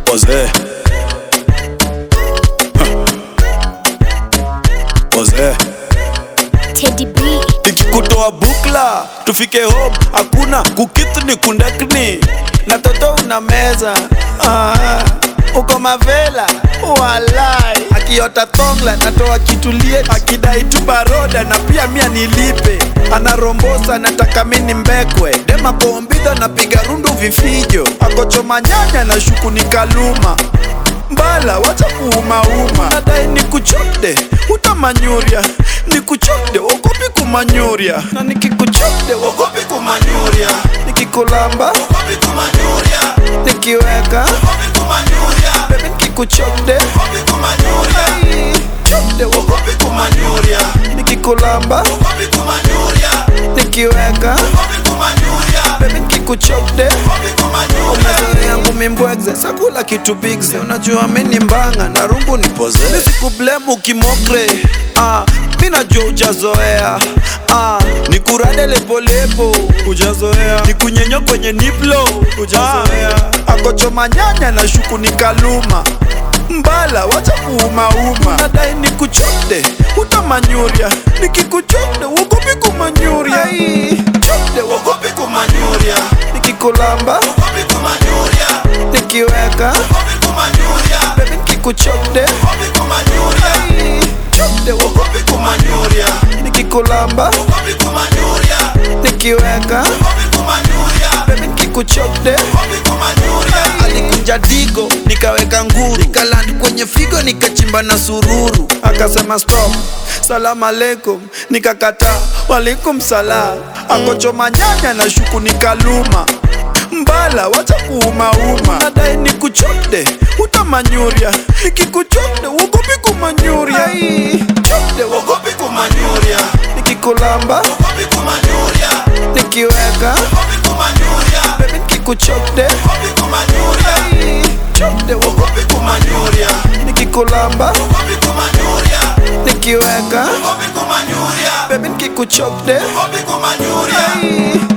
Pose. Pose. Teddy B. nikikutoa bukla tufike home hakuna kukithni kundakni na toto una meza ah, uko mavela walai akiota thongla natoa kitulie akidai tu baroda na pia mia nilipe anarombosa nataka mini mbekwe dema kombidha napiga rundu vifijo akochoma nyanya na shuku ni kaluma mbala wacha kuumauma nadai nikuchode utamanyuria nikuchode ogopi kumanyuria na nikikuchode ogopi kumanyuria nikikulamba ogopi kumanyuria nikiweka ogopi kumanyuria bebe nikikuchode ogopi kumanyuria chode ogopi kumanyuria nikikulamba ogopi kumanyuria nikiweka ogopi kumanyuria bebe nikikuchode ogopi kumanyuria umezoea yangu mimbwegze sakula kitu bigze unajua mini mbanga na rungu ni poze nisikublemu kimokre ah, mi najua ujazoea ah, nikurade lepolepo ujazoea nikunyenyo kwenye niplo ujazoea ah, akochoma nyanya na shuku ni kaluma mbala wacha kuumauma nadai nikuchode utamanyuria nikikuchode uogopi kumanyuria Ai, chode uogopi kumanyuria nikikulamba uogopi kumanyuria nikiweka uogopi kumanyuria bebi nikikuchode uogopi kumanyuria Ai, chode uogopi kumanyuria nikikulamba uogopi kumanyuria nikiweka uogopi kumanyuria bebi nikikuchode uogopi kumanyuria alikunja digo nikaweka nguru nikaland kwenye figo nikachimba na sururu akasema stop salamu alaikum nikakataa walikum salam akochoma nyanya na shuku nikaluma mbala wacha kuumauma nadai nikuchode utamanyuria nikikuchode uogopi kumanyuria Ai, chode uogopi kumanyuria nikikulamba uogopi kumanyuria nikiweka uogopi kumanyuria bebi nikikuchode uogopi kumanyuria Ai, chode uogopi kumanyuria nikikulamba uogopi kumanyuria nikiweka uogopi kumanyuria bebi nikikuchode uogopi kumanyuria Ai,